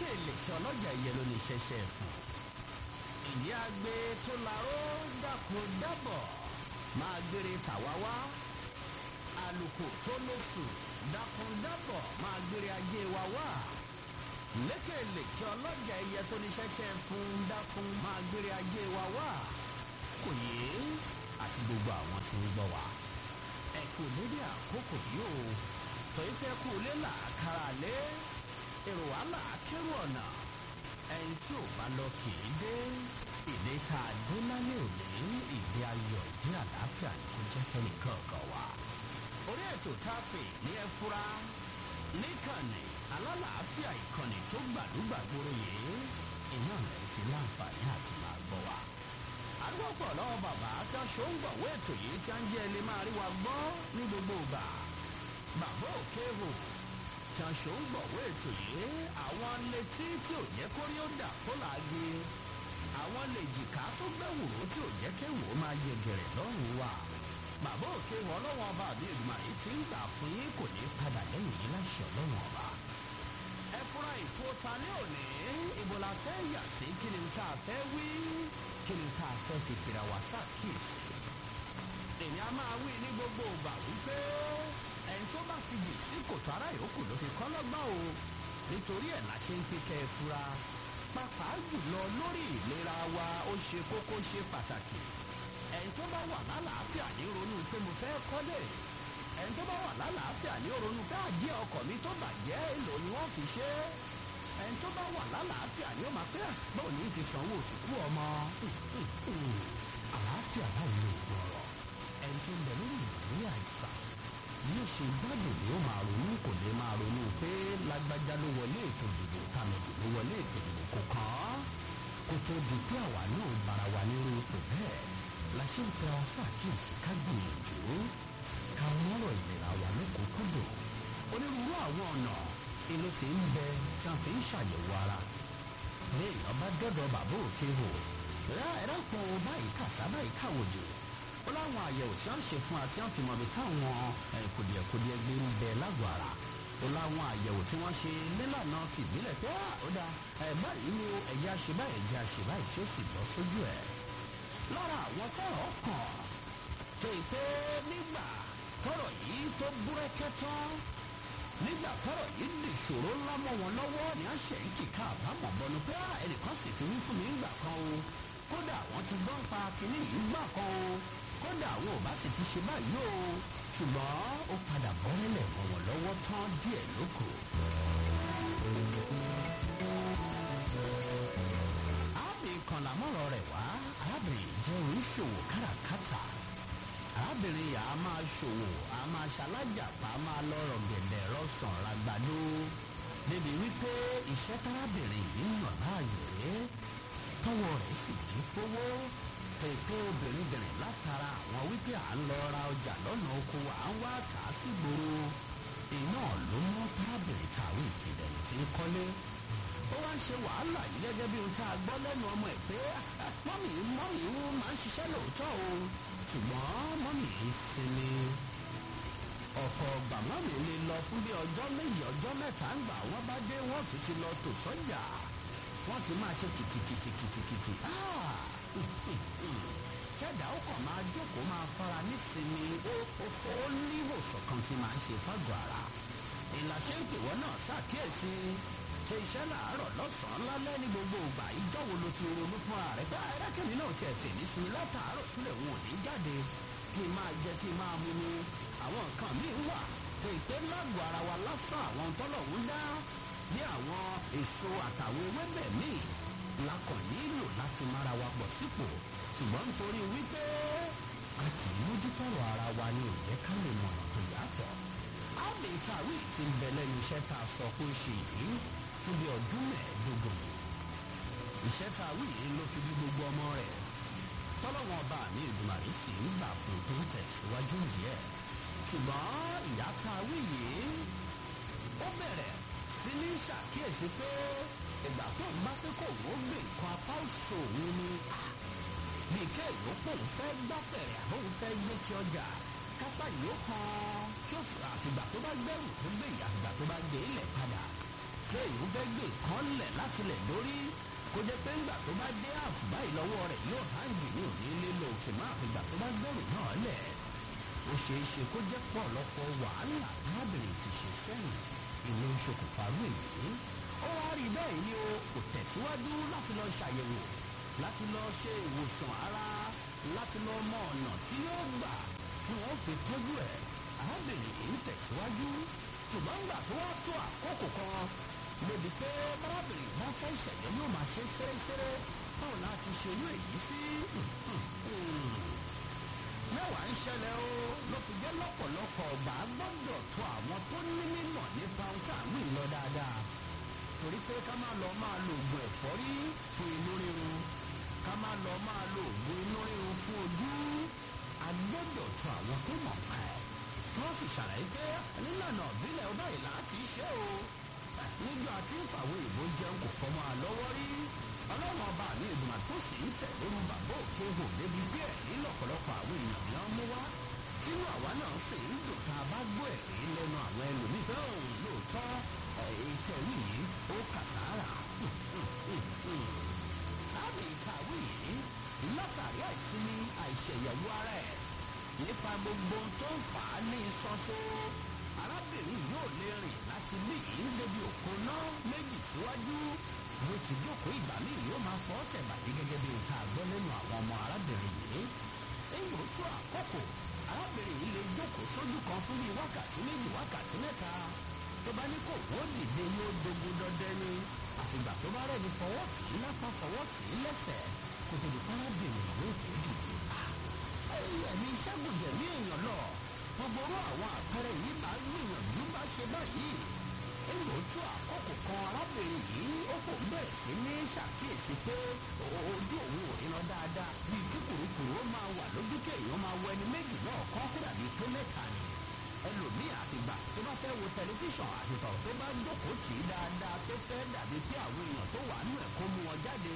lékèlékè ọlọ́jà ìyẹn ló ní ṣẹṣẹ fún ìdí agbe tó laró dàkún dábọ̀ máa gbére tàwa wá àlùkò tó lóṣù dàkún dábọ̀ máa gbére ajé wa wá lékèlékè ọlọ́jà ìyẹn tó ní ṣẹṣẹ fún dákún máa gbére ajé wa wá kò yé àti gbogbo àwọn tí ń gbọ́ wa ẹ kò dédé àkókò yìí o torí pé kú lé làákàrà lé èrò wàhálà kérò ọ̀nà ẹni tí ò bá lọ kì í dé ìdè tá a dé lálẹ́ òní ìdí ayọ̀ ìdí àlàáfíà ni kò jẹ́ kẹ́nìkan kan wá. orí ètò tá a pè ní ẹ fura níkànnì alálàáfíà ìkànnì tó gbàdúgbàgbòrò yìí iná rẹ̀ ti láǹfààní àti máa gbọ́ wa. àdúgbò pọ̀ lọ́wọ́ bàbá tí a ṣó ń gbọ̀wọ́ ètò yìí tí a ń jẹ́ ilé máa rí wa gbọ́ ní gbogbo ìgbà. bàbá òkè hò tí a ṣó ń gbọ̀wọ́ ètò yìí àwọn létí tí ò jẹ́ kórí ó dà kó làági àwọn lè jìká tó gbẹ̀wòrò tí ò jẹ́ kéwò máa yẹ gẹ̀rẹ̀ lọ́rùn wa. bàbá òkè hò ọlọ́wọ́n ọba àbí èdùmàrè ti ń gbà fún yín kò ní padà lẹ́yìn yín láṣẹ ọlọ́wọ́n ọba ẹ fúnra ètò ta ní òní ìbò la fẹ́ yà sí kí ni tá a fẹ́ wí kí ni tá a fẹ́ fi pèrè wá sàkíyèsí. èmi a máa wí ní gbogbo ìgbà wípé ẹni tó bá ti jì sí kòtò ara yòókù ló fi kọ́ lọ́gbọ́n o nítorí ẹ̀ la ṣe ń pín kẹ́ ẹ fura pàápàá jùlọ lórí ìlera wa ó ṣe kókó ṣe pàtàkì ẹni tó bá wà lálàáfíà ní ronú pé mo fẹ́ kọ́lé ẹni tó bá wà lálàáfíà ní ronú pé àjẹ́ ọkọ̀ mi tó bàjẹ́ èlò ni wọ́n fi ṣe é ẹni tó bá wà lálàáfíà ni ó máa pẹ́ báwo ni ti sanwó òsìkú ọmọ àlàáfíà báwo ni òògùn ọ̀rọ̀ ẹni tó ń bẹ lórí ìwé àìsàn bí ó ṣe gbádùn ni ó máa ronú kò lè máa ronú pé lágbájá ló wọlé ètò ìdìbò tàmẹ̀dù ló wọlé ètò ìdìbò kò kàn án kó tó di pé àwa náà bára wa nírú ipò bẹ́ẹ̀ la ṣe ń tẹ ọ ṣàkíyèsí ká gbìyànjú ká mọ́rọ̀ ìlera wa lókùnkúndùn onírúurú àwọn ọ̀nà èlò tí ń bẹ tí a fi ń ṣàyẹ̀wò ara ní èèyàn bá dọ́dọ̀ bàbá òkè hò ẹ̀rọ pọ̀ báyìí kàṣá báyìí káwòjò ó láwọn àyẹ̀wò tí wọ́n ń ṣe fún àti wọ́n fi mọ̀ bí táwọn kùdìẹ̀kùdìẹ̀ gbé ń bẹ lágọ̀ọ́ ara ó láwọn àyẹ̀wò tí wọ́n ṣe nílànà ti ìbílẹ̀ pé ó dá ẹ̀ báyìí ni ẹ̀yà ṣe báyìí ẹ̀jẹ̀ ṣe báyìí tí ó sì bọ́ sójú ẹ̀ lára àwọn tọrọ kàn tó ì pé nígbà tọrọ yìí tó búrẹ́kẹ́ tán nígbà tọrọ yìí lè ṣòro ńlá mọ́ wọn lọ́wọ́ ni a ṣe ń kíkà àbámọ̀ bọnu pé ẹnìkan sì ti wí fún mi ńgbà kan o kódà àwọn ti gbọ́n pa kínní yìí gbà kan o kódà àwọn ò bá sì ti ṣe báyìí o ṣùgbọ́n ó padà bọ́ nílẹ̀ mọ́ wọn lọ́wọ́ tán díẹ̀ lóko. arábìnrin kan làmọ́rọ̀ rẹ̀ wá arábìnrin jẹ́ oníṣòwò káràkátà arábìnrin yà á máa ṣòwò á máa ṣalájàpá á máa lọ́rọ̀ gẹ̀dẹ̀ rọ́sàn ràgbàdo débi wípé iṣẹ́ tárábìnrin yìí yàn láàyò rẹ̀ tọwọ́ rẹ̀ sì jí fowó pèpè obìnrin bìnrin látara àwọn wípé à ń lọ ra ọjà lọ́nà oko à ń wá tà á sí gbòòrò iná ló mú tárábìnrin tàwé ìfìdẹ̀ tí ń kọ́lé ó wá ń ṣe wàhálà yìí gẹ́gẹ́ bí ohun tá a gbọ́ lẹ́nu ọmọ ẹ̀ pé mọ́mì mọ́mì ń máa ń ṣiṣẹ́ lóòótọ́ o ṣùgbọ́n mọ́mì ń sinmi ọ̀pọ̀ ọgbà mọ́mì lè lọ fún bí ọjọ́ méjì ọjọ́ mẹ́ta ń gbà wọ́n bá dé wọ́n tún ti lọ tò sọ́jà wọ́n ti máa ṣe kìtìkìtìkìtìkìtì kẹ́dà ó kàn máa jókòó máa fara nísinmi ó ní ìwòsàn kan tí máa ń ṣe fágọ̀ ara ìlàṣẹ ń pè wọ́n náà ṣàkíyèsí ṣe iṣẹ́ làárọ̀ lọ́sàn-án lálẹ́ ní gbogbo ìgbà ìjọ́ wo ló ti ronú fún ààrẹ pé ẹ̀rẹ́kẹ̀mí náà tiẹ̀ fèmí sinmi látàárọ̀ sílẹ̀ wọn ò ní jáde kí n máa jẹ kí n máa mú mi àwọn nǹkan míì wà tó ìpè lágọ̀ọ́ ara wa lásán àwọn tọ́lọ̀ ń dá bí àwọn èso àtàwọn ewébẹ̀ míì la kàn nílò láti mára wa pọ̀ sípò ṣùgbọ́n nítorí wípé a kì í mójútọ́rọ̀ ara wa ni ò jẹ́ ká lè mọ̀nà tó yàtọ̀ ábí tàwí ti ń bẹ lẹ́nu iṣẹ́ tá a sọ pé ó ṣe yìí fún bí ọdún mẹ́ẹ̀ẹ́dógún iṣẹ́ tàwí yìí ló fi bí gbogbo ọmọ rẹ̀ tọ́lọ́wọ́n ọba mi ìdùmàrí sì ń gbà fún tó ń tẹ̀síwájú díẹ̀ ṣùgbọ́n ìyá tàwí yìí ó bẹ̀rẹ̀ sí ní ṣàkíyèsí pé ìgbà tó ń bá pé kò wọ́n gbé nǹkan apá òṣò òun ni bí kéèyàn pò ń fẹ́ gbáfẹ̀rẹ̀ àbóun fẹ́ gbé kí ọjà kápá yìí ó kan kí ó àtìgbà tó bá gbẹrù tó gbé ìyá àtìgbà tó bá gbé ilẹ̀ padà kéèyàn fẹ́ gbé kan lẹ̀ láti lẹ̀ lórí kó jẹ́ pé ńgbà tó bá dé àfùbá ìlọ́wọ́ rẹ̀ yóò háǹgì ní òní lílo òkè máa fi gbà tó bá gbẹ̀rù náà lẹ̀ ó ṣeé ṣe kó jẹ́ pọ̀lọpọ̀ wàhálà arábìnrin ti ṣe sẹ́yìn ìlú ṣokùnfà rú èyí ó wá rí bẹ́ẹ̀ ni o kò tẹ̀síwájú láti lọ ṣàyẹ̀wò láti lọ ṣe ìwòsàn ara láti lọ mọ ọ̀nà tí yóò gbà tí wọ́n fi tọ́jú ẹ̀ arábìnrin yìí ń tẹ̀síwájú ṣùgbọ́n gbà tó wá tó àkókò kan lòdì pé arábìnrin bá fẹ́ ìṣẹ̀lẹ̀ yóò máa ṣe sẹ́rẹ́sẹ́rẹ́ báwo láti ṣe irú èyí sí mẹ́wàá ń ṣẹlẹ̀ o ló fi jẹ́ lọ́pọ̀lọpọ̀ ọgbà gbọ́dọ̀ tó àwọn tó ní mímọ̀ nípa ohun tá à ń wí lọ dáadáa torí pé ká má lọ máa lo oògùn ẹ̀fọ́rí fún inú rírun ká má lọ máa lo oògùn inú rírun fún ojú a gbọ́dọ̀ tó àwọn tó mọ̀ pa ẹ̀ kí wọ́n sì ṣàlàyé pé nílànà ìbílẹ̀ ọba ìlà ti ṣe o nígbà tí ìfàwé ìbò jẹun kò kọ́ máa lọ́wọ́ rí ọlọ́run ọba mi ìgbìmọ̀ tó sì ń tẹ̀ lóru bàbá òkè hò débi bí ẹ̀rí lọ́pọ̀lọpọ̀ àwọn èèyàn ni wọ́n mú wá tínú àwa náà sì ń dùn tá a bá gbọ́ ẹ̀rí lẹ́nu àwọn ẹlòmíì pé òun lóòótọ́ ìtẹ̀wé yìí ó kà sára. láàbì ìkàwé yìí látàrí àìsinmi àìṣẹ̀yẹ̀wò ara ẹ̀ nípa gbogbo tó ń fà á ní sọ́sọ́ arábìnrin yóò lè rìn láti ní ìyí débi òkun náà méjì síwájú bó ti jókòó ìgbà míì yóò máa fọ́ tẹ̀bàdí gẹ́gẹ́ bí nǹkan àgbọ́ lẹ́nu àwọn ọmọ arábìnrin yìí èyí ò tó àkókò arábìnrin yìí lè jókòó sójú kan fún bíi wákàtí méjì wákàtí mẹ́ta tó bá ní kò wó dìde yóò dogun dọdẹ ni àfìgbà tó bá rẹni fọwọ́ tì í lápá fọwọ́ tì í lẹ́sẹ̀ kó tó di arábìnrin yóò tó dìde. ẹ̀mí ṣẹ́gun jẹ̀mí èèyàn lọ gbogbo orú àwọn àpẹẹrẹ yìí máa ń gbìyànjú bá ṣe báyìí èyí tó àkókò kan arábìnrin yìí ó kò bẹ̀rẹ̀ sí ní ṣàkíyèsí pé ojú òun ò ríran dáadáa bíi kí kùrukùru ó máa wà lójú kéèyàn máa wọ ẹni méjì náà kọ́ kó dàbí pé mẹ́ta ni ẹlòmíì àtìgbà tó bá fẹ́ wo tẹlifíṣàn àtìtọ̀ tó bá jókòó tì í dáadáa tó fẹ́ dàbí pé àwọn èèyàn tó wà nínú ẹ̀ kó mú wọn jáde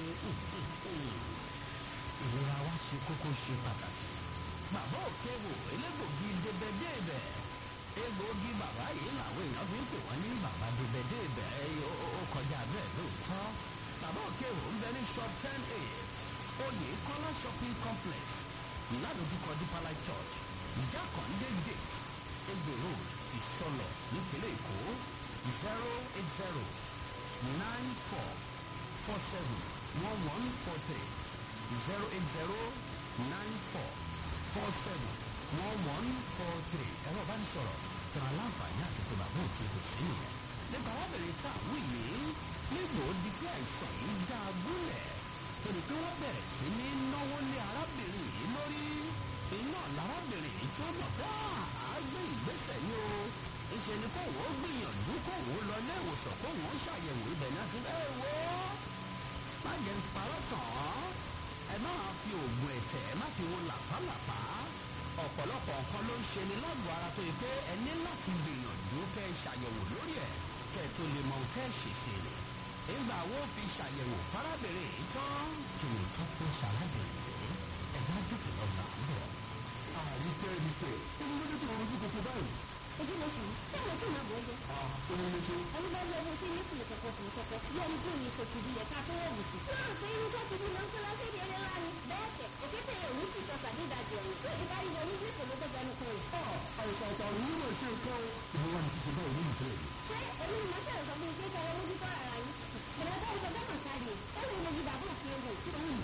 ìlera wa ṣe kókó ṣe pàtàkì bàbá òkè wò elégbògi débẹ̀débẹ̀ egbòogi bàbá yìí làwọn èèyàn fi ń pè wọ́n ní bàbá débẹ̀débẹ̀ ó kọjá bẹ́ẹ̀ lóòótọ́ bàbá òkè wò ń bẹ ní shop ten a oyè kọ́lá shopping complex ládojúkọ dípàlà church jákàndé gate egbò road ìsọlọ nípínlẹ̀ èkó zero eight zero nine four four seven one one four three zero eight zero nine four four seven one one four three ẹ̀rọ bá ń sọ̀rọ̀ tẹ̀rọ aláǹfààní àti pé bàbá òkè kò sí nìyẹn. nípa arábìnrin tá a wí yìí nígbò ó di pé àìsàn yìí dá a gúnlẹ̀ torí pé wọ́n bẹ̀rẹ̀ sí ní náwó lé arábìnrin yìí lórí iná lárábìnrin yìí tó mọ̀ pé àá gbé ìgbésẹ̀ ni o ìṣe ni kò wọ́n gbìyànjú kò wọ́n lọ ilé ìwòsàn kò wọ́n ṣàyẹ̀wò ibẹ̀ náà ti ẹ̀ wò ó má jẹ́ ń parọ́ tàn án ẹ máa fi oògùn ẹ̀tẹ̀ ẹ má fi wo làpálàpá ọ̀pọ̀lọpọ̀ nǹkan ló ń ṣe ni lágbo ara tó yẹ pé ẹ ní láti gbìyànjú kẹ́ ẹ ṣàyẹ̀wò lórí ẹ̀ kẹ́ ẹ tó lè mọ ohun tẹ́ ẹ ṣe sí i. nígbà wo fi ṣàyẹ̀wò fárábìnrin yìí tán kí ni tó kó ṣàlábìnrin yìí ẹ̀já dùkú lọ́nà àbọ̀. àríkẹ́ ríkẹ́ inú lójú tó rojú kòkó báyìí. ojú mo sùn ṣé àwọn tí màá bọ̀ ọ́ jẹ́. òun ló ṣe. ẹni bá yọ owó sí ní fìlẹ̀ kọ̀kọ̀ fìlẹ̀ kọ̀kọ̀ bí ẹni tó yin sòkè bí ẹ̀ka tó wọ̀ wùsù. náà pé irinṣẹ́ ti ní lọ́nkọ́ lọ́sẹ̀ ní eré ńlá ni. bẹ́ẹ̀ kẹ̀ òkété yẹn òní ti sọ sàdédàjì ọ̀run tó ti bá yíyọ ní ilé ìpèlú tó fẹnu kan rẹ̀. àìsàn àtàrùn yìí lè ṣe nǹkan o. ìwọ wa ni ti ṣe báwo ní ìfẹ́ rẹ̀. ṣé èmi ni mo ṣe sọ fún ike kẹrẹ ojú kọ́ ara yín. bẹ̀rẹ̀ bá ìfọ̀dọ́ mọ̀ sáré ó lè lè yíba bó fi ewu.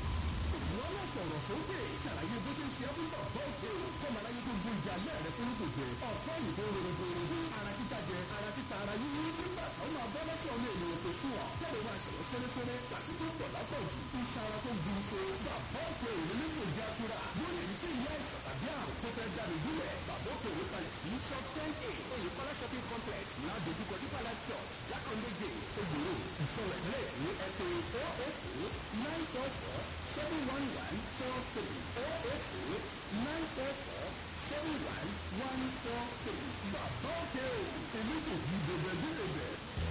ìwọ náà sọ̀rọ̀ sókè ṣàlàyé bó ṣe ń ṣe fún bàbá òkè o. kọ́mọ aláyé tó gbó ìjà alẹ́ rẹ fún kò jẹ. ọ̀pọ̀ yìí tó rọrọ rọrọ ara títa jẹ ara títa ara yíyí nígbà táwọn máa bọ́ lọ́sọ̀ ọmọ ènìyàn tó sùn wà. jáde máa ṣẹ̀wọ́ fẹ́rẹ́fẹ́rẹ́ tàbí tó pọ̀ lápọ̀jù. iṣan ara tó ń bu so. bàbá òkè òní ní kò já tura. lórí èyí tí ìyá ìsàn tàbí àrùn tó fẹ́ jáde gúnlẹ̀. bàbá òkè òní kalẹ̀ sí shop ten a oyèkọ́lá shopping complex ládojúkọ dípàlá church jákàndé gate egbòro ìsọ̀rọ̀ ìpínlẹ̀ èkó ẹ pé four eight eight nine four four seven one one four three four eight eight nine four four seven one one four three. bàbá òkè o èmi kò di bèbè bí bèbè.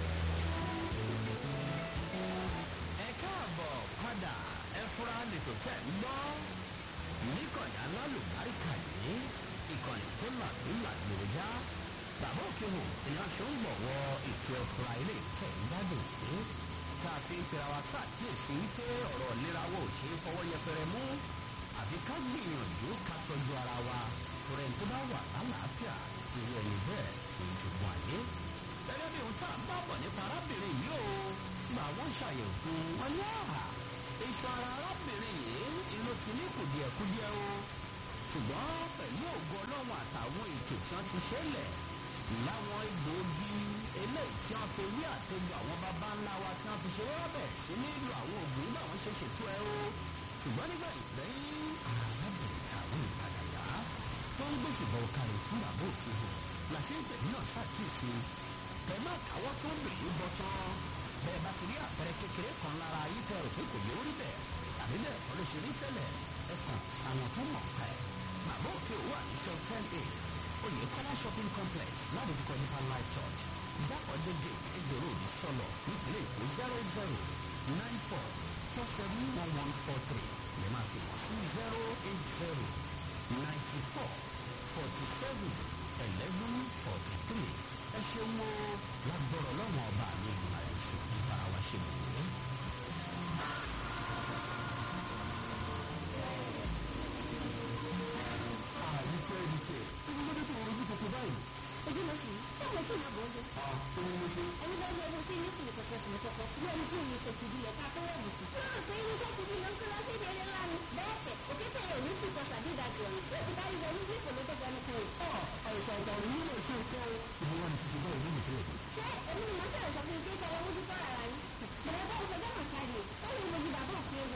ẹ káàbọ̀ padà ẹ fura lètò tẹ̀ ń gbọ́ níkànnì alálùbáríkà yìí ìkànnì tó làdúlà lòóyá bàbá òkè wò èèyàn ṣó ń gbọ̀wọ́ ètò ẹ̀fọ́ra ilé ìtẹ̀ ìgbádùn ní tá a fi ń pera wa ṣàkíyèsí pé ọ̀rọ̀ ìlera wo ò ṣe é fọwọ́ yẹpẹrẹ mú àfi ká gbìyànjú ká tọ́jú ara wa torí ẹni tó bá wà lálàáfíà irú ẹni bẹ́ẹ̀ kò ń jogún ayé. gẹ́gẹ́ bí ohun tá à ń bá bọ̀ nípa arábìnrin yìí o gbà wọ́n ṣàyẹ̀wò fún wọn ní àhà iṣan ara arábìnrin yìí inú ti ní kùdìẹ̀kudiẹ o ṣùgbọ́n pẹ̀lú ògo ọlọ́run àtàwọn ètò tí wọ́n ti ṣẹlẹ̀ láwọn egbòogi eléyìí tí wọ́n fi wí àtẹ̀gbọ́ àwọn baba ńlá wa tí wọ́n fi ṣe wọ́n bẹ̀ sí nílò àwọn òògùn nígbà wọ́n ṣe ṣètò ẹ o ṣùgbọ́n nígbà ìgbẹ́yìn arábìnrin tàwọn ìpadà yá tó ń gbèsùbọ̀ kárí fún bàbá òkè hàn làṣẹ ìgbẹ̀mí náà ṣàkíyèsí kẹ má káwọ́ tó bèèrè bọ́ tán bẹ́ẹ̀ bá ti rí àpẹẹrẹ kékeré kan lára ayé tẹ rò pé kò yẹ orí bẹ́ẹ̀ tàbí bẹ́ẹ̀ kọ́ ló ṣe rí tẹ́lẹ̀ ẹ kàn sáwọn tó mọ̀ ká ẹ̀ bàbá òkè wà ní shop ten a oyè kọ́lá shopping complex ládojúkọ nípa life church jákòdé gate egbèrò òdì sọlọ nípínlẹ̀ èkó zero zero nine four four seven one one four three lè máa fi wọ́n sí zero eight zero ninety four forty seven eleven forty three ẹ ṣeun o lágbọ́rọ̀ lọ́wọ́n ọba mi ìgbìmọ̀ àìsàn ìbára wa ṣe mọ̀ ní. àyíkẹ́ ẹnìkẹ́ ibi lóde tó rojú tuntun báyìí. ojú lọ sí ṣé àwọn tí ìyàbọ̀ ọjọ́ òun ló ṣe. ẹni bá yẹ ẹni sí ní kùnú kọ̀kọ́ kùnú kọ̀kọ́ bí ẹni tí òye ṣètò ìbílẹ̀ ká tó wọ̀ bùkún. náà pé irinṣẹ́ ti bí lọ́nkọ́ lọ sí ìdílé ńlá ni bẹ́ẹ̀ kẹ̀ òkété rẹ̀ ní ti kọ sàdédàjì ọ̀run tí ó ti bá rí wọlé bí ìpolówó tó gbẹnu kan rẹ̀. àìsàn àtàwọn yìí náà ṣe kọ́ ìwọ wa ní ṣiṣẹ́ báyìí nínú ìfẹ́ rẹ̀. ṣé èmi ni mo fẹ́rẹ̀ sọ fún ike ìfọwọ́ mójú tọ́ ara yín. bẹ̀rẹ̀ bá ìfọjọ́ mọ̀ kárí o ó lè mojú bàbá òkè wò.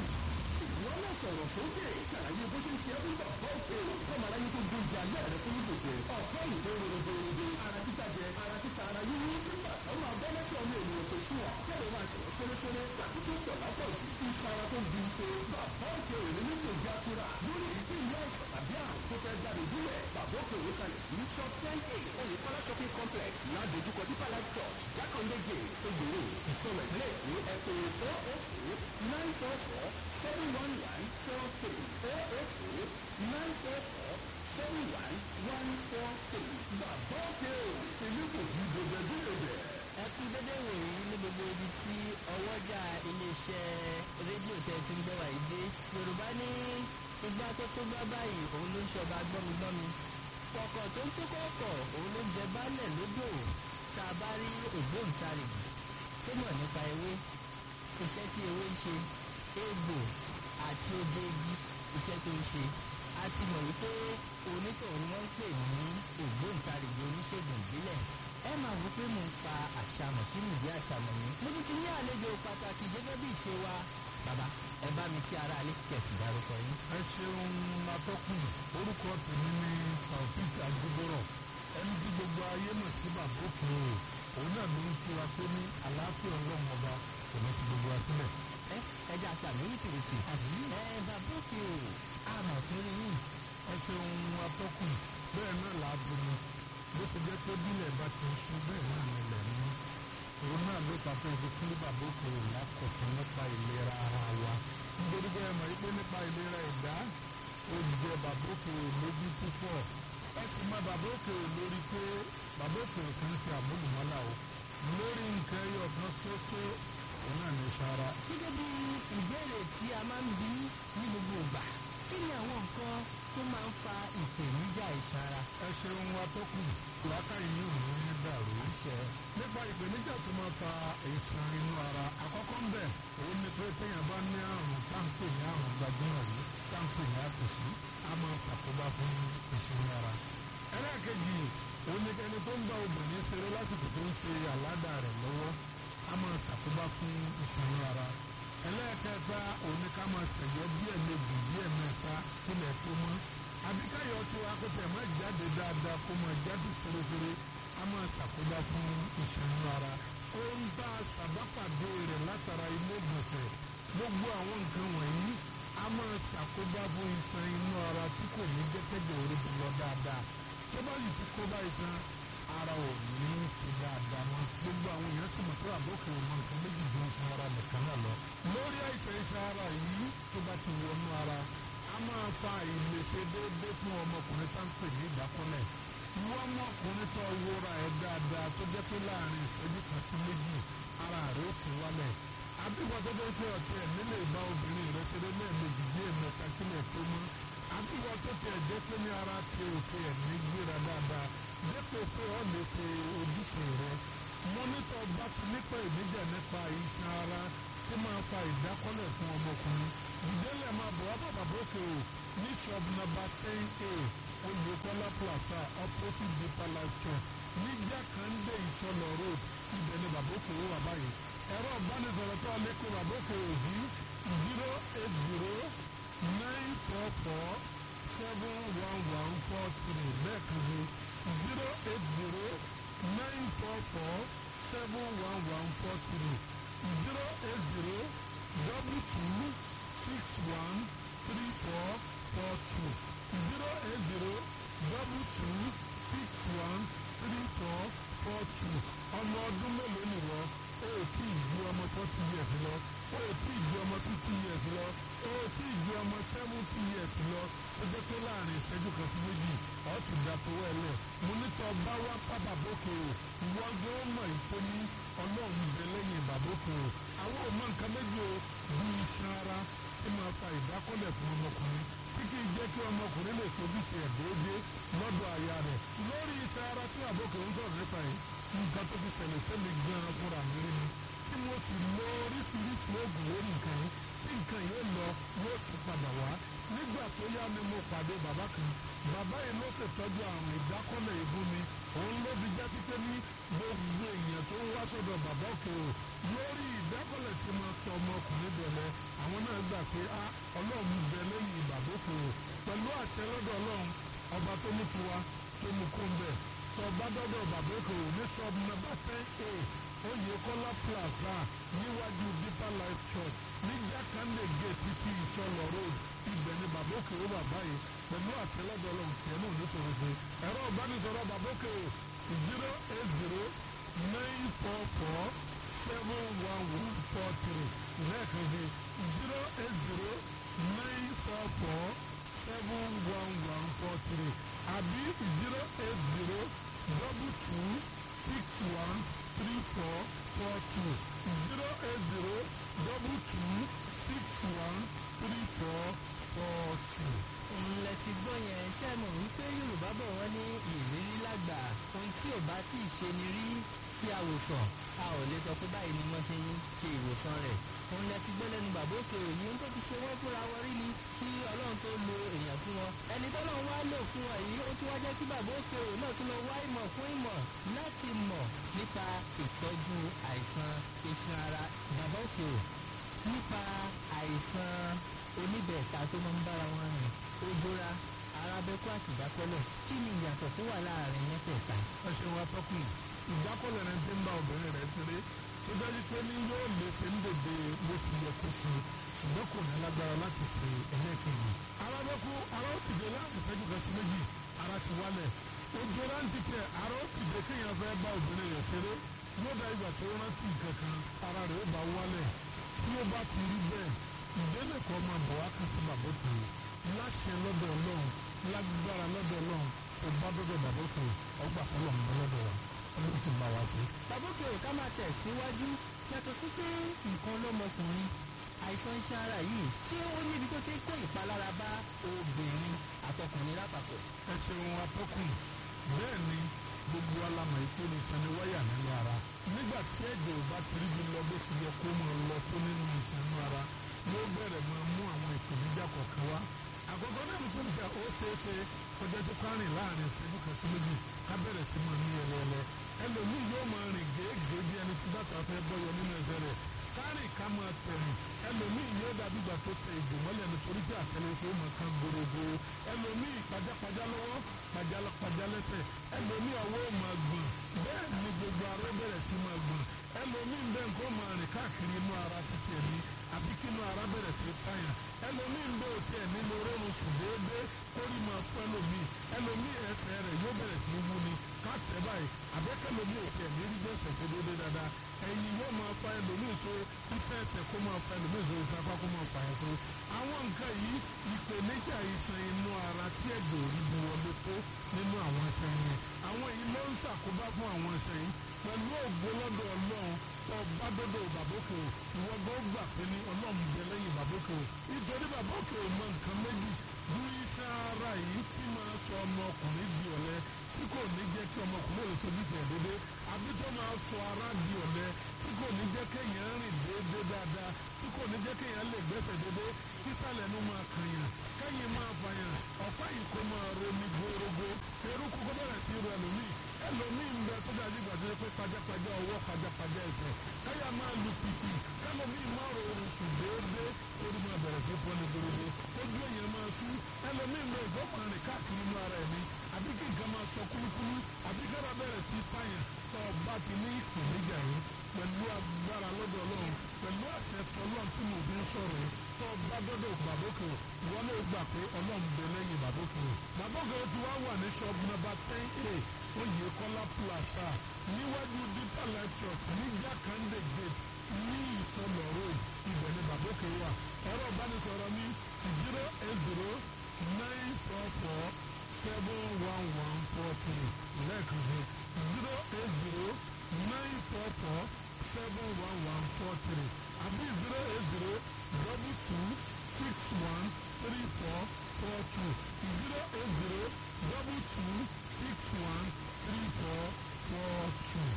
ìwọ náà sọ̀rọ̀ sókè ṣàlàyé bó ṣe ń ṣe ẹ́bí bọ̀ bọ́ọ̀kì kọ́mọ aráyé tó gbé ìjà alẹ́ rẹ fún ìgbòkè ọ̀pọ̀ ìwé rògbòrògbò ara títa jẹ ara títa ara yíyí nígbà táwọn abẹ́lẹ́sẹ̀ ọmọ ènìyàn tó sùn ọ́ kẹ́lẹ́ máa ṣẹ̀wọ́ sẹ́lẹ́sẹ́lẹ́ tàbí tó pọ̀ lápọ̀jù iṣan ara tó ń bí ṣe bàbá òkè òní nílò ìjà tura lórí ìdí ìlú àìsàn tàbí àrùn tó fẹ́ jáde dúlẹ̀ bàbá òkè òní kalẹ̀ sí shop ten a oyèkọ́lá shopping complex ládojúkọ deeper life church jákàndé gate egbòro ìsọ̀rọ̀ ilé ìwé ẹ̀kọ́ four eight eight nine four four seven one one four three four eight eight nine four four seven one one four three bàbá òkè òní ìlú kò ju gbogbo ẹbí rẹ̀ ẹ kú dédé wòyí ní gbogbo ibi tí ọwọ́jà iléeṣẹ́ rédíò tẹ́ ti ń gbọ́ wàyí dé yorùbá ní igbá tó tó gbá báyìí òun ló ń ṣọba gbọ́migbọ́mi kọ̀kọ̀ tó ń tó kọ̀kọ̀ òun ló ń jẹ baálẹ̀ lódò tá a bá rí ògbóǹtarìgì tó mọ̀ nípa ewé iṣẹ́ tí ewé ń ṣe egbò àti oje igi iṣẹ́ tó ń ṣe a ti mọ̀ wípé onítọ̀hún wọ́n ń pè ní ògbóǹtarìgì oníṣègùn ìbílẹ̀ ẹ máa wí pé mo ń pa àṣàmọ̀ kí nìdí àṣàmọ̀ mi. mo ti ti ní àlejò pàtàkì gẹ́gẹ́ bí ìṣe wa. bàbá ẹ bá mi kí ara alẹ́ kẹ̀sì dárúkọ yín. ẹ ṣeun atọ́kùn orúkọ tèmi ní taofik agbóbọ̀rọ̀ ẹni tí gbogbo ayé mọ̀ sí bàbá òkè o òun náà ló ń fura pé ní àlàáfíà ọlọ́run ọba kò ní ti gbogbo wa sílẹ̀. ẹ ẹ jẹ́ àṣàmì yìí tìrìtì. ẹ bàbá òkè o àmọ̀ tó rí yín. ẹ ṣeun atọ́kùn bẹ́ẹ̀ náà làá bomi bó ṣe jẹ́ pé bílẹ̀ bá ti ń sún bẹ́ẹ̀ náà ni ilẹ̀ ń mú òun náà ló ta tó fi fún bàbá òkè o lákọ̀tún nípa ìlera ara wa nítorí pé ẹ mọ̀ wípé nípa ìlera ẹ̀dá ó jẹ bàbá òkè o lójú púpọ̀ ẹ sì mọ bàbá òkè o lórí pé bàbá òkè o kì í ṣe àmúlùmọ́lá o lórí nǹkan ẹyọ kan ṣoṣo òun náà ní sara gẹ́gẹ́ bí ìbéèrè tí a máa ń bí ní gbogbo ìgbà kí ni àwọn nǹkan tó máa ń fa ìpèníjà ìsara. ẹ ṣeun atọ́kùn làákàyè ní òun ní dàrú. nípa ìpèníjà tó máa fa ìṣàn inú ara àkọ́kọ́ ń bẹ̀ òun ni pé téèyàn bá ní àrùn táǹpì ní àrùn gbajúmọ̀ yìí táǹpì ní àkùsí á máa ṣàkóbá fún ìṣàn ara. ẹlẹ́ẹ̀kejì òun ni ẹni tó ń bá obìnrin ṣeré lásìkò tó ń ṣe àládà rẹ̀ lọ́wọ́ á máa ṣàkóbá fún ìṣàn ara. ẹlẹ́ẹ̀kẹta òun ni ká máa ṣẹ̀yọ́ bí ẹ̀mejì bí ẹ̀mẹ́ta kílẹ̀ tó mọ́ àbíkáyọ̀ tí wàá kó tẹ̀ má jáde dáadáa kó máa jáde fèrèfèrè á máa ṣàkóbá fún ìṣẹ́nu ara ó ń bá sàbápàdé rẹ̀ látara ilé ìgbọ̀nsẹ̀ gbogbo àwọn nǹkan wọ̀nyí á máa ṣàkóbá fún iṣan inú ara tí kò ní jẹ́kẹ́jẹ́ orí bí lọ dáadáa tó bá yìí ti kó bá iṣan ara ò ní í ṣe dáadáa mọ́ gbogbo àwọn èèyàn sì mọ̀ pé àbókè ò mọ nǹkan méjì ju iṣan ara nìkan náà lọ lórí àìsàn iṣan ara yìí tó bá ti wọnú ara a máa fa ìlèṣe déédéé fún ọmọkùnrin tá ń pè ní ìdákọ́lẹ̀ ìwọ ọmọkùnrin tó wúra ẹ̀ dáadáa tó jẹ́ pé láàrin ìṣẹ́jú kan sí méjì ara rẹ̀ ó ti wálẹ̀ àbíwọ̀ tó jẹ́ pé ọ̀tẹ̀ nílé ìbá obìnrin rẹ̀ ṣeré lẹ́ẹ̀mejì bí ẹ̀mẹ́ta kílẹ̀ tó mọ́ àbíwọ̀ tó tẹ̀ jẹ́ pé ní ara ti òkè ẹ̀ ní gbéra dáadáa dépò pé ọ̀ lè ṣe ojúṣe rẹ̀ mọ́nítọ̀ bá ti nípa ìníjà nípa iṣan ara tí máa fa ìdákọ́lẹ̀ fún ọmọkùnrin ìdílé máa bọ̀ wá bàbá bókè o ní shop number ten a olùkọ́lá plaza opposite deeper life church ní jákàndé ìsọlọ road ibẹ̀ ni bàbá òkè ó wà báyìí ẹ̀rọ ìbánisọ̀rọ̀ tó lè kó bàbá òkè ó sí zero eight zero nine four four seven one one four three lẹ́ẹ̀kan sí zero eight zero nine four four seven one one four three zero eight zero double two six one three four four two zero eight zero double two six one three four four two ọmọ ọdún mélòó nìwọ o ò tí ì ju ọmọ forty years lọ o ò tí ì ju ọmọ fifty years lọ o ò tí ì ju ọmọ seventy years lọ ó jẹ́ pé láàrin ìṣẹ́jú kan sí méjì ọ̀ ti dà tó wẹ̀ lẹ̀ mo ní tọ́ bá wá pápá bókè o ìwọ gbé ó mọ̀ ìpè ní ọlọ́run bẹ lẹ́yìn bàbókè o àwọn ò mọ nǹkan méjì o bí iṣan ara tí máa fa ìdákọ́lẹ̀ fún ọmọkùnrin tí kì í jẹ́ kí ọmọkùnrin lè fojú sí ẹ̀ déédéé lọ́dọ̀ àyà rẹ̀ lórí iṣan ara tí àbókè ń sọ̀rọ̀ nípa yìí nǹkan tó fi ṣẹlẹ̀ sẹ́mi gan-an fúnra mi rí ni tí mo sì lo oríṣiríṣi oògùn lórí nǹkan yìí tí nǹkan yóò lọ yóò tún padà wá nígbà tó yá ni mo pàdé bàbá kan bàbá yìí ló ṣètọ́jú àrùn ìdákọ́lẹ̀ ìbú mi òun ló fi já sí pé ní gbogbo èèyàn tó ń wá sọ́dọ̀ bàbá òkè o lórí ìdákọ́lẹ̀ tí mo tọ ọmọkùnrin bẹ̀rẹ̀ àwọn náà gbà pé a ọlọ́run bẹ lẹ́yìn bàbá òkè o pẹ̀lú àtẹ́lọ́dọ̀ ọlọ́run ọba tó mú tiwa tó mú kó ń bẹ̀ tọba dọ́dọ̀ bàbá òkè o ní sọ́ọ̀bù nàbà ten a oyèkọ́lá plaza níwájú deeper life church ní jákàndé gate títí ìsọlọ road ibẹ̀ ni bàbá òkè ó wà báyìí pẹ̀lú àtẹ́lẹ́dọ̀ ọlọ́run tiẹ̀ náà nítorí pé ẹ̀rọ ìbánisọ̀rọ̀ bàbá òkè ó zero eight zero nine four four seven one one four three lẹ́ẹ̀kan sí zero eight zero nine four four seven one one four three àbí zero eight zero double two six one three four four two zero eight zero double two six one three four four two. ńlẹ̀ ti gbọ́ yẹn ṣe mọ̀ wípé yorùbá bọ̀ wọ́n ní ìrírí lágbà ohun tí ò bá tí ì ṣe ni rí kí a wò sàn a ò lè sọ pé báyìí ni wọ́n ṣe ń ṣe ìwòsàn rẹ̀ òun lẹ ti gbọ́ lẹ́nu bàbá òkè òní ohun tó ti ṣe wọ́n fúnra wọn rí ni kí ọlọ́run tó lo èèyàn fún wọn ẹni tó lọ́n wá lò fún wọn yìí ó tún wá jẹ́ kí bàbá òkè òní náà tún lọ wá ìmọ̀ fún ìmọ̀ láti mọ̀ nípa ìtọ́jú àìsàn iṣan ara bàbá òkè òní nípa àìsàn oníbẹ̀ẹ̀ta tó máa ń bára wọn rìn ojora arábẹ́kú àti ìdákọ́lẹ̀ kí ni ìyàtọ̀ tó wà láàrin mẹ́tẹ̀ẹ̀ta. ẹ ṣeun atọ́kùn ìdákọ́lẹ̀ rẹ ti ń bá obìnrin rẹ̀ ṣeré tó dájú pé ní yóò lè ṣe ń dèdè bó ti yẹ kó ṣe ṣùgbọ́n kò ní lágbára láti ṣe ẹlẹ́ẹ̀kejì. arábẹ́kú ara ó tìde láàrin ìṣẹ́jú kan sí méjì ara ti wálẹ̀ ojora ń titẹ̀ ara ó tìde kéèyàn fẹ́ bá obìnrin rẹ̀ ṣeré yóò dá ìgbà tó rántí nǹkan kan ara rẹ̀ ó bá wálẹ̀ tí ó bá ti rí bẹ́ẹ̀ ìdílé kan máa bọ̀ wá kàn sí bàbá tó láṣẹ lọ́dọ̀ ọlọ́run lágbára lọ́dọ̀ ọlọ́run tó bá dọ́dọ̀ bàbá tó ọgbà fọlọ́ mọ́ lọ́dọ̀ wa ọlọ́run ti bá wa sí. bàbá òkè òní ká máa tẹ̀ síwájú yàtọ̀ sí pé nǹkan lọ́mọkùnrin àìsàn iṣan ara yìí ṣé ó níbi tó ti ń kó ìpalára bá obìnrin àtọkùnrin lápapọ̀. ẹ ṣeun atọ́kùn bẹ́ẹ̀ ni gbogbo alamọ̀ ikú ni sani wáyà nínú ara nígbà tí ẹ̀jẹ̀ ò bá ti rí bí lọ bó ti yẹ kó máa lọ tó nínú ìṣẹ́nu ara yóò bẹ̀rẹ̀ máa mú àwọn ìpèníjà kọ̀ọ̀kan wá àkọ́kọ́ náà ní fúnjà ó ṣeé ṣe kọjá tó kárìn láàrin ìṣẹ́jú kan sí méjì ká bẹ̀rẹ̀ sí máa ní ẹlẹ́ẹ̀lẹ́ ẹlòmíì yóò máa rìn gèégèé bí ẹni tí bàtà fẹ́ bọ́yọ nínú ẹsẹ̀ rẹ̀ kárìn ká máa tẹ̀rìn ẹlòmíì yóò dàbí ìgbà tó tẹ ìgò mọ́lẹ̀ nítorí pé àtẹlẹsẹ̀ ó máa kan gbòrògbò ẹlòmíì pajápajá lọ́wọ́ pajápajá lẹ́sẹ̀ ẹlòmíì ọwọ́ ó máa gbọ̀n bẹ́ẹ̀ ni gbogbo ara bẹ̀rẹ̀ sí máa gbọ̀n ẹlòmíì ń bẹ́ nǹkan máa rìn káàkiri inú ara títí ẹ̀mí àbí kí inú ara bẹ̀rẹ̀ sí táyà ẹlòmíì ń bẹ́ òtí ẹ̀mí lọ rọrùn sùn déédéé kórì máa fún ẹlòmíì ẹlòmíì ẹsẹ̀ rẹ̀ yóò bẹ̀rẹ̀ sí wú ni káàtẹ́ báyìí àbẹ́kẹ́lòmíì òtí ẹ̀mí rí gbẹ̀sẹ̀ tó déédéé dáadáa ẹ̀yìn yóò máa fa ẹlòmíì so iṣẹ́ ẹsẹ̀ kó máa fa ẹlòmíì so ìsapá kó máa fa ẹ̀so àwọn nǹkan yìí ìpèníjà iṣan inú ara tí ẹ̀jẹ̀ ò rí bu wọlé tó nínú àwọn iṣan yẹn bá fún àwọn iṣẹ́ yìí pẹ̀lú ògbó lọ́dọ̀ ọlọ́run tó bá dọ́dọ̀ bàbókè o ìwọ gbọ́ gbà pé ní ọlọ́run bẹ lẹ́yìn bàbókè o nítorí bàbókè o mọ nǹkan méjì bí iṣẹ́ ara yìí tí máa sọ ọmọkùnrin di ọ̀lẹ tí kò ní jẹ́ kí ọmọkùnrin lè tóbi tẹ̀ dédé àbí tó máa sọ ara di ọ̀lẹ tí kò ní jẹ́ kéèyàn rìn déédéé dáadáa tí kò ní jẹ́ kéèyàn lè gbẹ́sẹ̀ déédé kísàlẹ̀ ló máa kànyàn kẹ́yìn máa fàyàn ọ̀pá yìí kò máa romi gbórógbó eruku kó bẹ̀rẹ̀ sí ru ẹlòmíì ẹlòmíì ń bẹ tó dájú ìgbà tó yẹ pé pajápajá ọwọ́ pajápajá ẹsẹ̀ káyà máa lu pìpì kẹlòmíì máa rò oorun sùn déédéé orí máa bẹ̀rẹ̀ sí pọ́nì gbórógbó ojú èèyàn máa sú ẹlòmíì ń bẹ ìgbọ́ máa rìn káàkiri inú ara ẹ̀mí àbí kí nǹkan máa sọ kúlúkúlú àbí kára bẹ̀rẹ̀ sí fàyàn tó o bá ti ní ìpèníjà yìí pẹ̀lú agbára lọ́dọ̀ ọlọ́run pẹ̀lú àtẹ̀tọ́ ọlọ́run tí mo fi ń sọ̀rọ̀ yìí tó o bá dọ́dọ̀ bàbókè o ìwọ náà gbà pé ọlọ́run bẹ lẹ́yìn bàbókè o bàbókè o ti wá wà ní ṣọ́ọ̀bù nọ́mbà ten a oyèkọ́lá plaza níwájú deeper life church ní jákàndé gate ní ìsọlọ road ibẹ̀ ni bàbókè wà ẹ̀rọ ìbánisọ̀rọ̀ ní zero eight zero nine four four seven one one four three lẹ́ẹ̀kan sí zero eight zero nine four four seven one one four three àbí zero eight zero double two six one three four four two zero eight zero double two six one three four four two.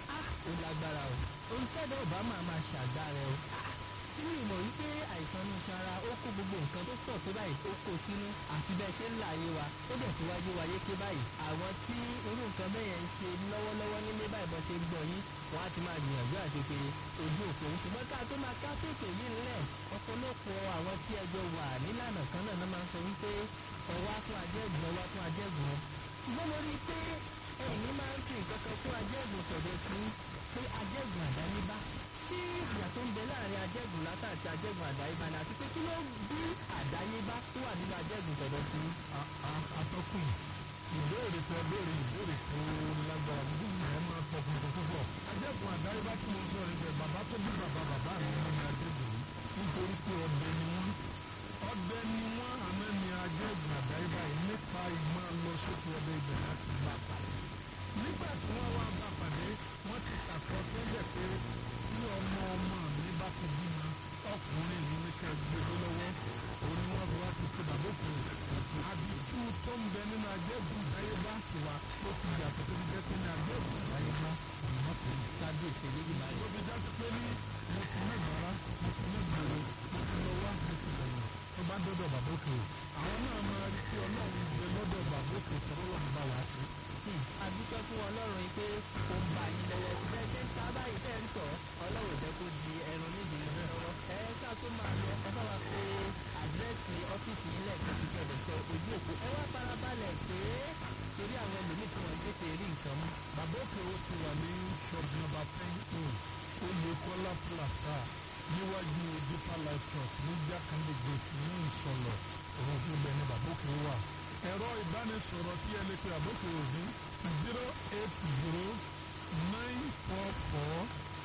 ó lágbára o ohun tẹ́lẹ̀ ọba máa máa ṣàgbára o nínú ìmọ̀ wípé àìsàn inú sanra ó kó gbogbo nǹkan tó pọ̀ tó báyìí ó kó sínú àti bẹ́ẹ̀ ṣe ń là ayé wa ó dẹ̀ ti wáyé wáyé ké báyìí àwọn tí irú nǹkan bẹ́yẹn ń ṣe lọ́wọ́lọ́wọ́ nílé báyìí bọ́ ṣe ń gbọ́ yín wọ́n á ti máa gbìyànjú àti pé ojú òpó ń ṣùgbọ́n ká tó máa ká tètè yìí ńlẹ̀ ọ̀pọ̀lọpọ̀ àwọn tí ẹjọ́ wà nílànà kan náà máa ń sọ wípé ọwá fún ajẹ́gùn ọwá fún ajẹ́gùn ṣùgbọ́n mo rí i pé ẹ̀yin máa ń fi nǹkan kan fún ajẹ́gùn tọ̀dọ̀ fún pé ajẹ́gùn àdáyébá sí ìyà tó ń bẹ láàrin ajẹ́gùn látà àti ajẹ́gùn àdáyébá ni àti pé kí ló bí àdáyébá tó wà nínú ajẹ́gùn tọ̀dọ̀ fún. atọ́kùn ìbéèrè tó béèrè ìbéèrè tó lágbára gbogbo ẹ̀ máa pọ̀ fún púpọ̀. ajẹ́kùn àdáyébá tí mo sọ rẹ̀ bẹ̀ bàbá tó bí bàbá bàbá mi ní ní ajẹ́gùn yìí nítorí pé ọdẹ ni wọ́n ọdẹ ni wọ́n àmọ́ ni ajẹ́gùn àdáyébá yìí nípa ìmọ̀ lọ sókè ọdẹ ibẹ̀ láti bá pàdé. nígbà tí wọ́n wá bá pàdé wọ́n ti ṣàkọsílẹ̀ pé tí ọmọ ọmọ mi bá ti bímọ ọkùnrin yìí ní ká gbélé lọ́wọ́ òun ni wọ́n fi wá ti ṣe bàbókù àbítú tó ń bẹ nínú ajẹ́gùn ìdáyébá tiwa ó ti yàtọ̀ tó ti jẹ́ pé ní ajẹ́gùn ìdáyébá ìmọ̀ tó ń kábíyèsí eléyìí máa ló fi jáde pé ní mo ti ní ìbára mo ti ní ìgboro mo ti lọ wá mo ti lẹ́yìn tó bá dọ́dọ̀ bàbókù àwọn náà máa rí pé ọlọ́run gbé lọ́dọ̀ bàbókù tọ́lọ́run bá wà á sí a dúpẹ́ fún ọlọ́run yìí pé ó ń bá yín lọ́wọ́ bẹ́ẹ̀ ṣe ń ta báyìí tẹ́ ń tọ̀ ọlọ́run jẹ́ kó di ẹran nídìí yín lọ́wọ́ ẹ ká tó máa lọ ẹ bá wa pé àdírẹ́sì ọ́fíìsì yín lẹ́ẹ̀kan sí kẹ̀dẹ̀ sọ ojú òpó ẹ wá farabalẹ̀ pé torí àwọn ẹlòmíì tí wọ́n tètè rí nǹkan mú. bàbókù ó ti wà ní shop number ten a oyèkọ́lá plaza níwájú deeper life church ní jákàndé gate ní ìsọlọ òun tó bẹ ní bàbókù wà ẹ̀rọ ìbánisọ̀rọ̀ tí ẹ lè pe àbókè òní zero eight zero nine four four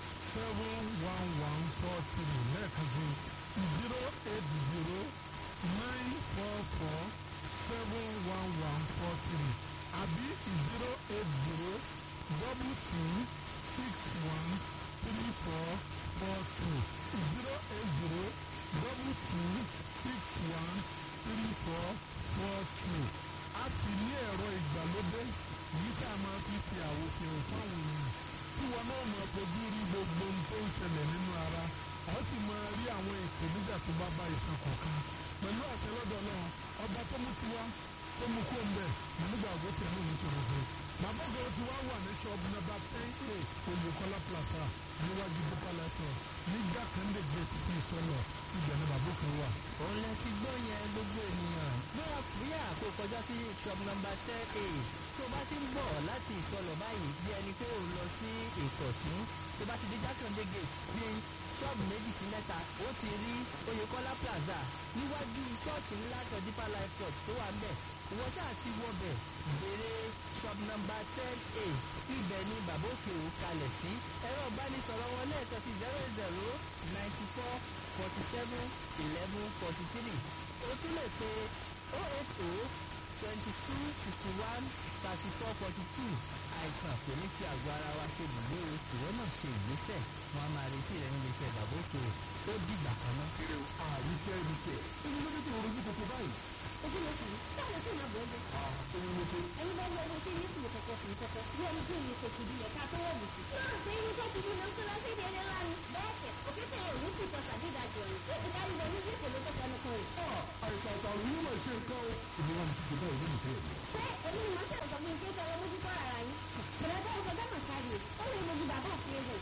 seven one one four three lẹ́ẹ̀kan sí zero eight zero nine four four seven one one four three àbí zero eight zero double two six one three four four two zero eight zero double two six one three four four two a ti ní ẹ̀rọ ìgbàlódé yìí tá a máa fi fi àwòfihàn fáwọn èèyàn tí wọn náà máa fojú rí gbogbo ohun tó ń ṣẹlẹ̀ nínú ara a sì máa rí àwọn ìpèníjà tó bá bá ìsàn kọ̀ọ̀kan pẹ̀lú àṣẹ lọ́dọ̀ náà ọba tó mú tiwa tó mú kó ń bẹ̀ nígbà àgọ́ tẹ̀ ní oníṣòro fún bàbá ògèrè tí wàá wà ní ṣọ́ọ̀bù nọ́mbà ten a olùkọ́lá plaza níwájú bípa lẹ́tọ̀ nígbà kan lè gbé títí ìsọlọ ibẹ̀ ni bàbá òkè wà. òun lẹ ti gbọ́ yẹn gbogbo ènìyàn gbéra fúyà kó kọjá sí shop number ten a tó bá ti ń bọ̀ láti ìsọlọ̀ báyìí bí ẹni pé ò lọ sí ìkọ̀tún tó bá ti di jákàndé gate bí ṣọ́ọ̀bù méjì sí mẹ́ta ó ti rí oyèkọ́lá plaza níwájú ṣọ́ọ̀ṣì ńlá kan deeper life church tó wà ń bẹ̀ ìwọ sáà ti wọbẹ̀ béèrè shop number ten a ibẹ̀ ni bàbá òkè ò kalẹ̀ sí ẹ̀rọ ìbánisọ̀rọ̀ wọn lẹ́ẹ̀kan sí zero zero ninety four forty seven eleven forty three o tún lè pe oh eight oh twenty two sixty one thirty four forty two àìsàn kò ní fi àgọ́ ara wa ṣe bùgbé o ìwọ náà ṣe ìgbésẹ̀ wọn a máa retí rẹ níbi iṣẹ́ bàbá òkè ó dìgbà kan náà. àríkẹ́ ẹ̀ríkẹ́ èyí ló dé tó rojú kòkó báyìí. ojú ló sàn sí àlọ́ tí màá bọ̀ ọ́ bọ̀. èyí ló ṣe. ẹ̀yin bá wọ ọmọ sí ní ìsìn kọ̀kọ̀ fún kọ̀kọ̀ bí ẹni tí èyí ṣe kìdí yẹ ká tó wọ̀ bùsùn. náà ṣe irinṣẹ́ kìdí ló ń kó lọ sí ìdí ẹni ńlá ni. bẹ́ẹ̀ kẹ̀ òkété òní ti tọ́ sàdédàjọ rẹ̀ ó ti dárí wọnú bí èkó ló tó fẹnu kan rẹ̀. àìsàn àtàrùn yóò máa ṣe nǹkan o. ìlú wa ni ṣíṣe báyìí ló ń fẹ́ mi. ṣé èmi ni màá ṣẹ̀rọ̀ sọ fún mi pé kẹ́ ẹ mójú kọ́ ara yín. bẹ̀rẹ̀ bá ọkọ̀ dámà kárí ó lè mojú bàbá òfin rẹ̀.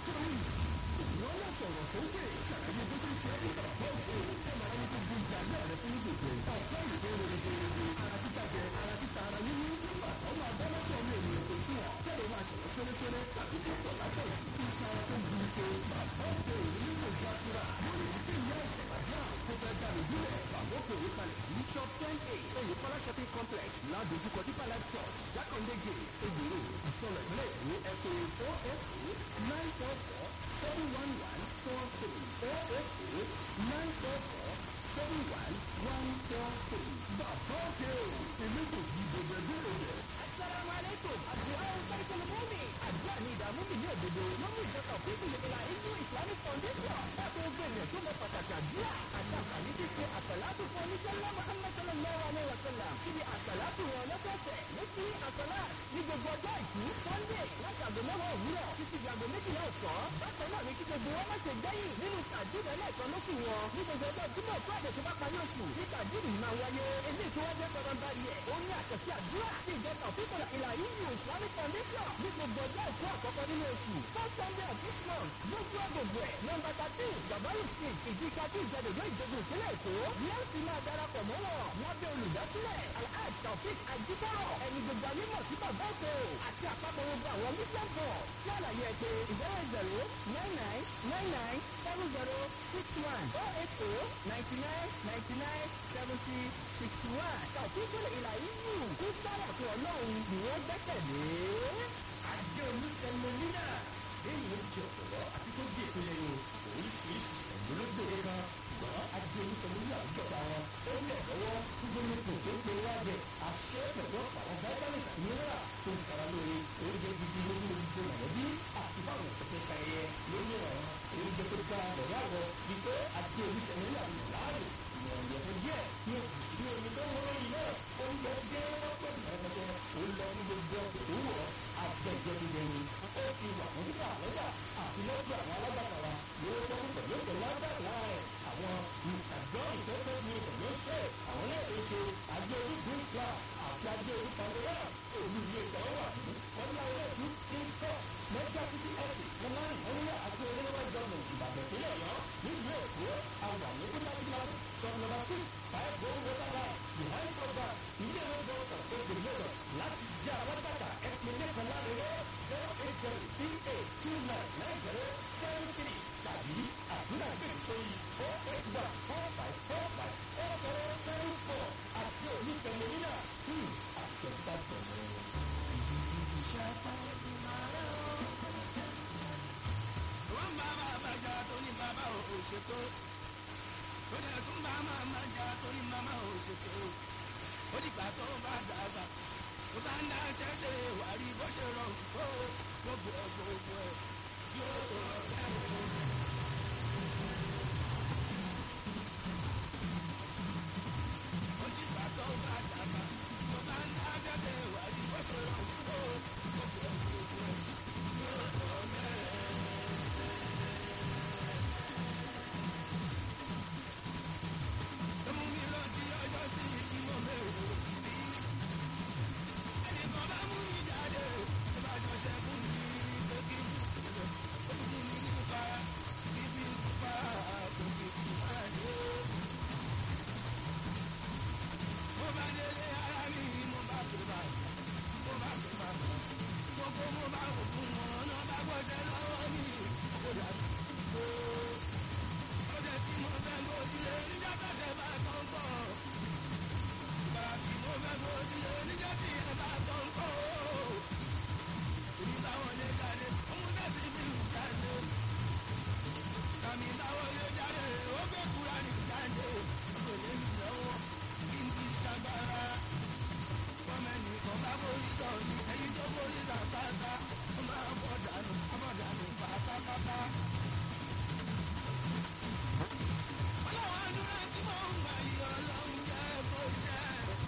wọ́n lọ sọ̀rọ̀ sókè ṣàlàyé bó ṣe ń ṣe é nígbà tó ń kó kẹ́mà ayé tó gbé ìjà náà rẹ fún gbèsè ọ̀pọ̀ ìdè rere ara títa jẹ ara títa ara yíyí nígbà tó máa bọ́ lọ́sọ̀ ọmọ ènìyàn tó sùn ọ́ kẹ́lẹ́ máa ṣẹ̀wọ́ sẹ́lẹ́sẹ́lẹ́ tàbí tó tọ̀ látọ̀ iṣan ara tó gbé ife bàbá òkè òní nílò ìjàtura lórí ìdí ìyá ìṣẹ̀ tàbí àrùn tó fẹ́ dànù sílẹ̀ bàbá òkè òní kalẹ̀ sí shop ten a èyí kọ́lá shopping complex ládojúkọ deeper life church jákàndé gate egbèrò ìsọ̀rọ̀ ìpínlẹ̀ èkó ẹ̀kọ́ ofa nine four four seven one one four three ofa nine four four seven one one four three. bàbá òkè o èmi kò fi bèbè bèbè. Assalamu alaikum. Àdúrà ń sáré pẹ̀lú mọ́mì. Àdúrà ni ìdààmú mi ní òdodo. Lọ́mú ìjọba òfin ìlera inú Islamic Foundation. Láti ó gbé ènìyàn tó mọ pàtàkì àdúrà. Àti àǹfààní tí ṣe àsàlátù fún oníṣẹ́ ńlá Muhammad sallallahu alayhi wa sallam. Síbi àsàlátù wọn lọ́sọ̀ọ̀sẹ̀. Ní kí àsàlá ní gbogbo ọjọ́ àìkú Sunday láti àgọ́ mẹ́wàá òwúrọ̀ títí di àgọ́ méjìlá ọ̀sán. Bákan náà ni kí gbogbo wọn má ṣe gbẹ́yìn nínú tàdúrà lẹ́ẹ̀kan lóṣù wọn. Ní gbogbo ọjọ́ Jímọ̀ tó àdè tó bá parí oṣù. Ní tàdúrà yìí máa wáyé. Eléyìí tó wájẹ́ pẹ̀lú bá rí ẹ̀. Ó ní àkànṣe àdúrà tí ìjọba òfin ìlà yíyí Islamic Foundation ní gbogbo ọjọ́ àìkú àkọ́kọ́ nínú oṣù. First Sunday of each month gbogbo agbègbè ẹ̀ nọmba thirteen Gabaru street ìdíkà tí ìjẹ́dọ̀dọ̀ ìjọba ìpínlẹ̀ Èkó ní ó ti máa darapọ̀ mọ́ wọn lábẹ́ olùdásílẹ̀ Alhaj Taofik Ajibọrọ ẹni gbogbo anímọ̀ sí bàbá òkè o àti àpapọ̀ gbogbo àwọn mission bọ̀ sí àlàyé ẹ̀ pé zero zero nine nine nine nine seven zero six one oh eight oh ninety nine ninety nine seventy sixty one Taofik ìlà yíyù kú sára fún ọlọ́run ni wọ́n gbẹ́kẹ̀lé. àjẹ olùsẹ̀mọ̀línà èyí ló jẹ ọ̀pọ̀lọ́ àti tó di ètò yẹn o oríṣiríṣi ìṣẹ̀lólógbòye kan ṣùgbọ́n àjẹ olùsẹ̀mọ̀línà ń jọba wọn ó lẹ̀ lọ́wọ́ gbogbo ipò tó ń pe wájẹ àṣẹ pẹ̀lú ọ̀pọ̀ àwọn vitamins àti mineral tó ń sara lóore oúnjẹ gidi lórí gbogbo mọ̀lẹ́bí àti báwọn òṣèṣẹ́ ṣayẹyẹ lórí ọ̀rọ̀ oúnjẹ tó dára lọ́wọ́ àwọ̀ wípé àjẹ olùsẹ̀mọ̀línà ń lò láàyò ìwọ̀n ìyẹ̀fun díẹ̀ ní oṣù sí omi tó wọ́n yìí náà oúnjẹ dé lọ́pọ̀ ìrẹ́pẹ̀tẹ̀ ó lọ ní gbogbo ọ̀pẹ̀ tó wọ̀ àjẹjẹrìndẹ̀yìn ó ti wà fún títà lọ́jà àti lọ́jọ́ àwọn alágbàtà wa yóò tó kú pẹ̀lú pẹ̀lú agbára rẹ̀ àwọn ìṣàgbọ́n ìtọ́jú ní pẹ̀lú ṣe àwọn náà lè ṣe àjọ orígun islam àti àjọ orí pandora òní ilé ìtàn wà ní ọdún ayé ìlú kíńsọ mẹ́jọ títí ẹ̀sìn wọn máa ń wọ́n yá àjọ orílẹ̀ gọ́ọ̀mù ìbàdàn ìpínlẹ̀ ọ̀yọ́ nílùú èkó àwọn àmì kúndàkúndà sọ̀rọ̀ nọ́mbà six five one water line behind cover ilé ẹ̀rọ dọ́kítà tó gbé lọ́dọ̀ láti jẹ́ alágbàtà ẹ̀pìn lẹ́kọ̀ọ́ láàrin zero eight zero three eight two nine nine zero seven three tàbí àdúrà gbèsè sórí four eight one four five four five four zero seven four àti oníṣẹ́lẹ̀ nínà àjọ̀gbàgbọ̀ wọ́n bá bàbá jà tó ní bàbá ò ṣètò ó dẹ̀ tún bá màmá jà tó ní màmá ò ṣètò ó dìgbà tó bá dàgbà tó bá ń dá ṣẹ́ṣẹ́ wà rí bó ṣe rọrùn tó gbogbo ẹ̀ gbogbo ẹ̀ yóò tó ọ̀rẹ́ ó dìgbà tó bá dàgbà tó bá ń dá ṣẹ́ṣẹ́ wà rí bó ṣe rọrùn tó gbogbo ẹ̀ gbogbo ẹ̀ yóò tó ọ̀rẹ́ Ẹmu mi rántí ọjọ́ sí tí mo bẹ̀rẹ̀ òkìtì. Ẹnìkan bá mú mi jáde, ó bá jọṣẹ́ fún mi pé kí n ó fún mi nípa. orí làkàtà ó máa bọ̀